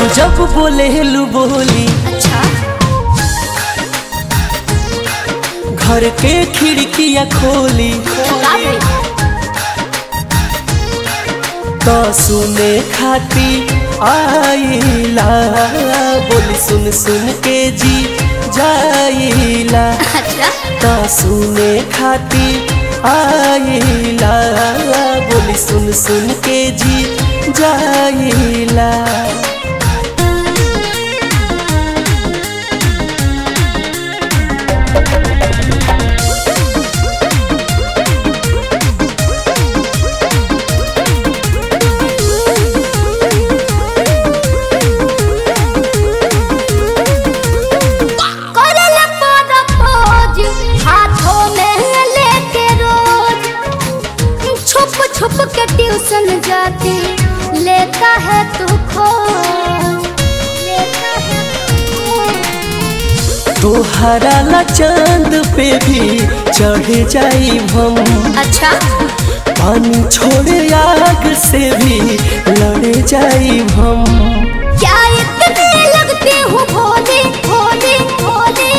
जब बोले लू बोली अच्छा घर के खिड़कियां खोली का भइल? तो सुने खाती आईला बोली सुन सुन के जी जाइला अच्छा तो सुने खाती आईला बोली सुन सुन के जी जाइला करल पर खोज हाथों में लेके रोज छुप छुप के ट्यूशन जाती लेता है तू खोज लेता है तू खोज। तोहरा ला चांद पे भी चढ़ जाई हम अच्छा पानी छोड़े आग से भी लड़ जाई हम क्या इतने लगते हो भोले भोले भोले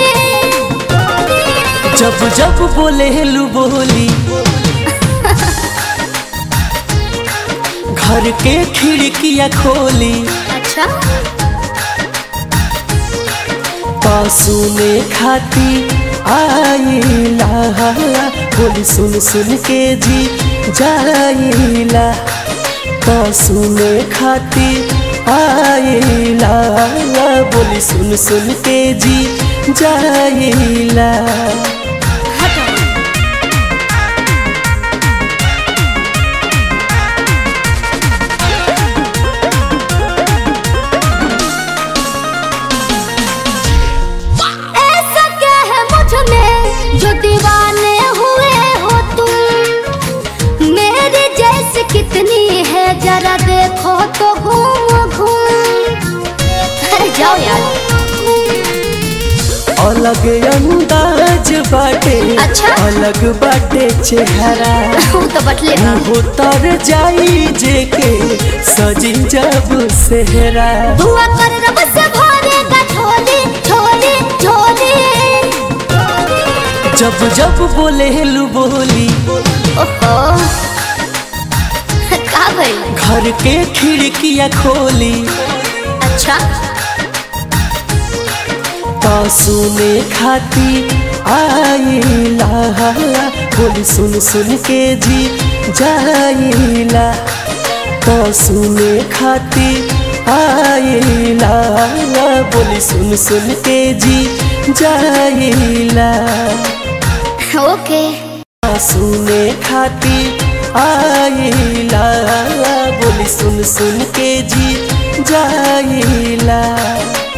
जब जब बोले लू बोली घर के खिड़कियां खोली अच्छा पासू में खाती आईला बोली सुन सुन के जी जाइला पासू में खाती आईला बोली सुन सुन के जी जाइला हटो ऐसा क्या है मुझ में जो दीवाने हुए हो तुम मेरे जैसे कितनी है जरा देखो तो घूम घूम अरे जाओ यार अलग अंदाज बाटे अच्छा। अलग बाटे चेहरा वो तो बटले बा। उतर जाई जे के सजी जब सेहरा दुआ कर रब से भरेगा झोली झोली झोली जब जब बोले लू बोली ओहो का भइल घर के खिड़कियां खोली अच्छा पासू में खाती आईला बोली सुन सुन के जी जाइला पासू में खाती आईला बोली सुन सुन के जी जाइला ओके पासू में खाती आईला बोली सुन सुन के जी जाइला